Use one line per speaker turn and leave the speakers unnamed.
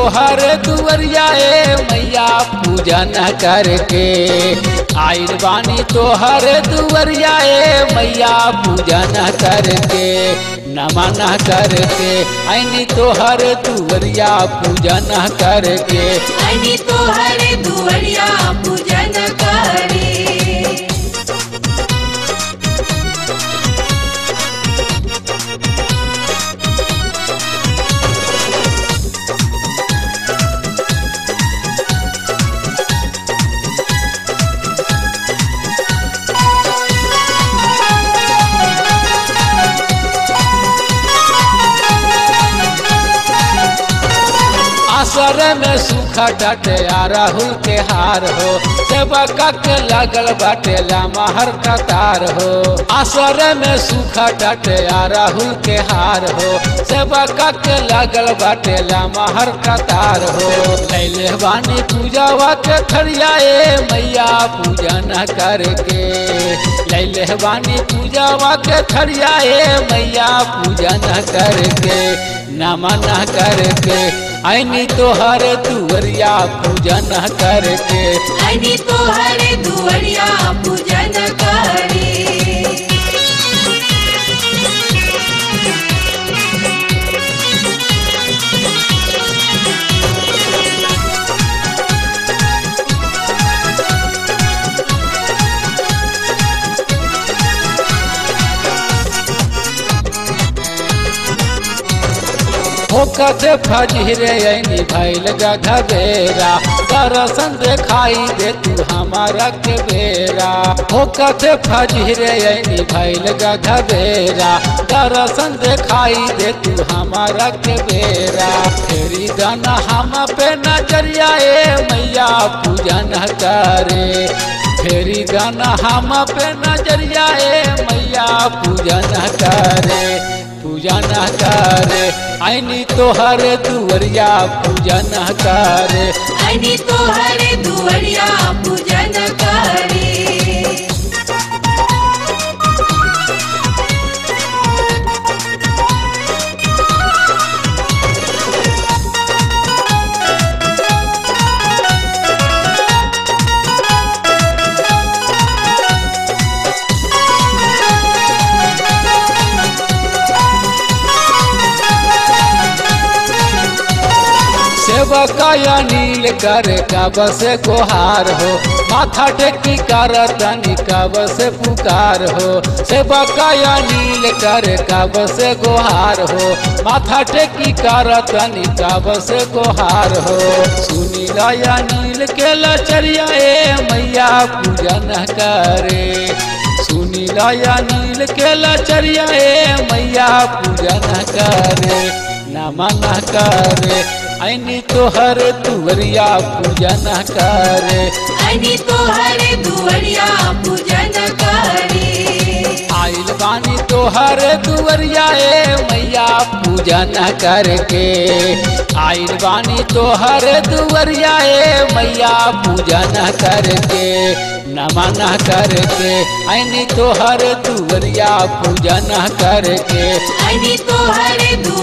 तोहर दुवरिया ए मैया पूजन करके आइल बानी तोहर दुवरिया ए मैया पूजन करके नमन करके आईनी तोहर दुवरिया पूजन करके
आणि तोहरे दुवडिया पूजन करे
असर में सूखा डटे आ राहुल के हार हो सेवका के लगल बाटे लामहर कतार हो असर में सूखा डटे आ राहुल के हार हो सेवका के लगल बाटे लामहर कतार हो लैले बानी पूजावा के थरिया ए मैया पूजन करके लैले बानी पूजावा के थरिया ए मैया पूजन करके नमन करके आईनी तोहर दुवरिया पूजन करके
आणि तोहरे दुवडिया पूजन करे
होकत फजरे ऐनी भैल गघबेरा दर्शन देखाई दे तू हमारा के बेरा होकत फजरे ऐनी भैल गघबेरा दर्शन देखाई दे तू हमारा के बेरा फेरी दाना हम पे नजरिया ए मैया पूजन करे फेरी दाना हम पे नजरिया ए मैया पूजन करे पूजन करे आईनी तोहर दुवरिया पूजन करे
आणि तोहरे दुवडिया पूजन करे
सेवका या नील कर कब से गुहार हो माथा टेकी कर तनी कब से पुकार हो सेवका या नील कर कब से गुहार हो माथा टेकी कर तनी कब से गुहार हो सुनी या नील के लचरिया ए मैया पूजन करे सुनी या नील के लचरिया ए मैया पूजन करे नमन करे ऐनी तोहर तुवरिया पूजन करे
आणि तोहरे दुवडिया पूजन करे
आइल बानी तोहर दुवरिया ए मैया पूजन करके आइल बानी तोहर दुवरिया ए मैया पूजन करके नमन करके ऐनी तोहर दुवरिया पूजन करके
आणि तोहरे दु